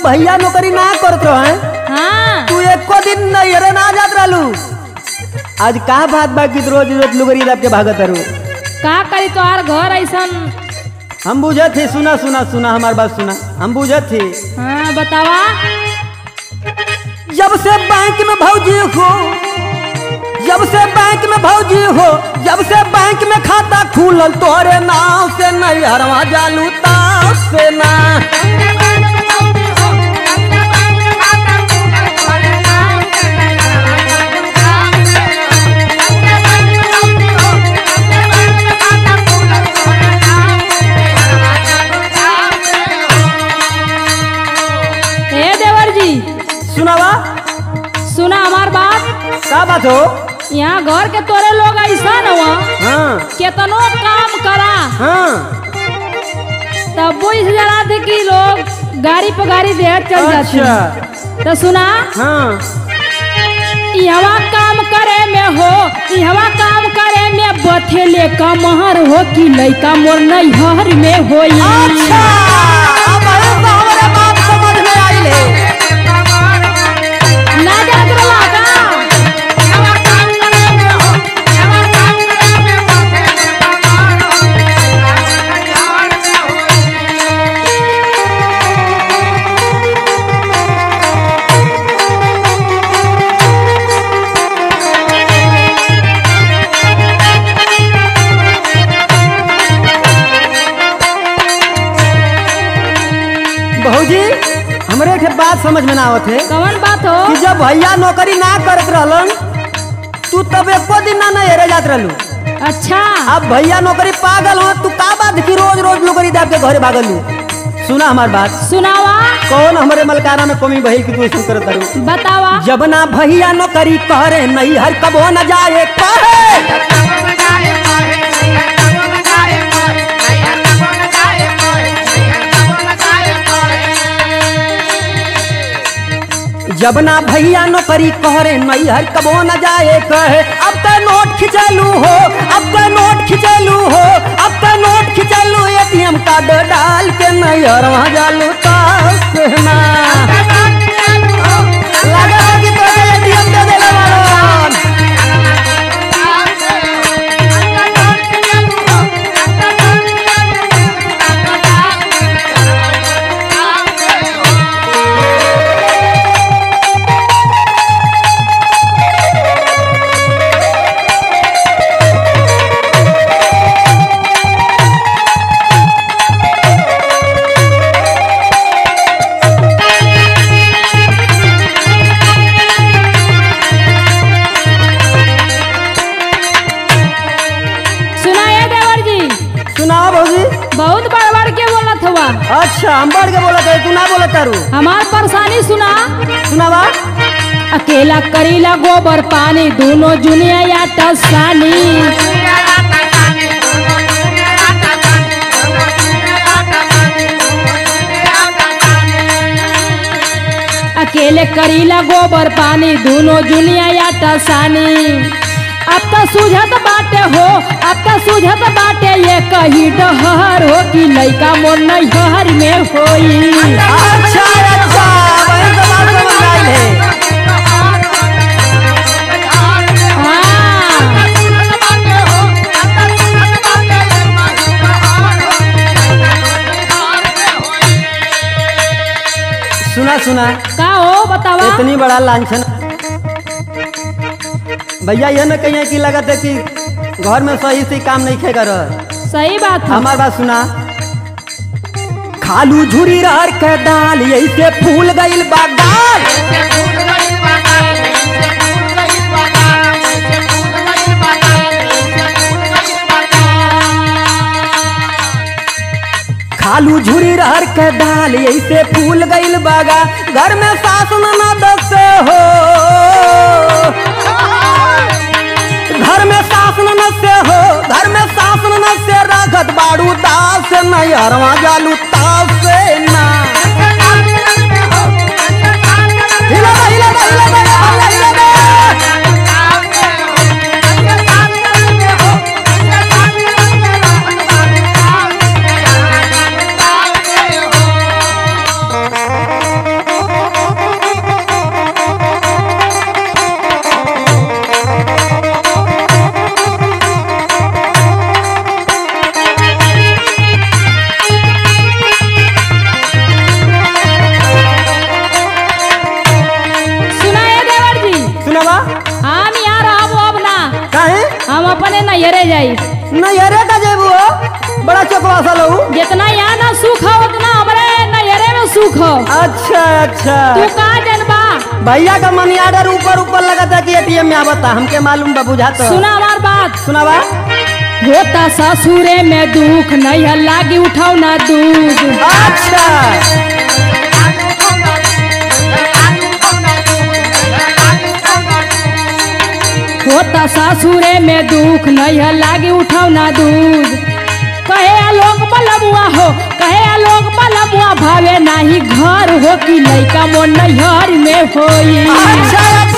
भैया नौकरी ना करत रहे हाँ तू एको दिन नैहरे ना जात रहलू आज का बात बा कि रोज रोज लुगरी दाब के भागत रू का करी तोहार घर ऐसन हम बुझत थी सुना सुना सुना हमार बात सुना हम बुझत थी हाँ बतावा जब से बैंक में भौजी हो जब से बैंक में भौजी हो जब से बैंक में खाता खुलल तोरे नाव से नहीं हरवा जालू ताव से ना ए देवर जी सुनावा सुना हमार बात का बात हो यहाँ घर के तोरे लोग ऐसा न हुआ हाँ केतनो काम करा हाँ तब वो इस जरा थे कि लोग गाड़ी पे गाड़ी दे चल जाते अच्छा तो सुना हाँ यहाँ काम करे में हो यहाँ काम करे में बथेले का महर हो कि लइका मोर नैहर में होई अच्छा अब अरे तो हमारे बात समझ में आई ले ना जात रहा का बहूजी हमरे के बात समझ में ना आवत है कौन बात हो कि जब भैया नौकरी ना करत रहलन तू तब एको दिन ना नहरे जात रहलू अच्छा अब भैया नौकरी पागल हो तू का बात की रोज रोज नौकरी दाब के घरे भागलू सुना हमार बात सुनावा कौन हमरे मलकाना में कमी भई कि तू ऐसे करत रहू बतावा जब ना भैया नौकरी करे नहीं हर कबो न जाए कहे जब ना भैया नौकरी करे नहीं हर कबो न जाए कहे अब तो नोट खिंचलू हो अब तो नोट खिंचलू हो अब तो नोट खिंचलू एटीएम कार्ड डाल के नहीं हर वहाँ जालू तो ना लगा कि तोके एटीएम दे देले बाड़न। सुना ये देवर जी सुनाओ भौजी बहुत बड़ बड़ के बोलत हुआ अच्छा हम बढ़ के बोला तू ना बोला तारू हमार परेशानी सुना सुनावा अकेला करीला गोबर पानी दोनों जुनिया या टसानी अकेले करीला गोबर पानी दोनों जुनिया या टसानी अब तो सूझत बाटे हो अब तो सूझत बाटे ये कही डहर हो कि लइका मोर नैहर में होई अच्छा अच्छा वही तो बात समझ आई है हाँ सुना सुना का हो बतावा इतनी बड़ा लांछन भैया यह न कहिए कि लगत है कि घर में सही से काम नहीं खे कर सही बात है हमार बात सुना खालू झुरी रहर के दाल यही से फूल गइल बा गाल खालू झुरी रहर के दाल यही से फूल गइल बागा घर में सास ननद से हो घर में सास ननद से हो घर में सास ननद से रगत बाड़ू दास से नहीं हरवा जालू तास से ना हिला दे, हिला दे, हिला दे, हिला दे, हिला दे। बड़ा चौकवासा लहू जितना यहाँ ना सुख हो उतना हमारे नैहरे में सुख हो अच्छा अच्छा तू कहा जनबा भैया का मनी ऑर्डर ऊपर ऊपर लगा था कि एटीएम में आवता हमके मालूम बा बुझा तो सुना हमार बात सुनावा होता ससुरे में दुख नहीं लागी उठाओ ना दूध अच्छा होता ससुरे में दुख नहीं लागी उठाओ ना दूध कहे आलोक बलमुआ हो कहे आलोक बलमुआ भावे नाही घर हो कि लइका मोर नैहर में होई अच्छा अच्छा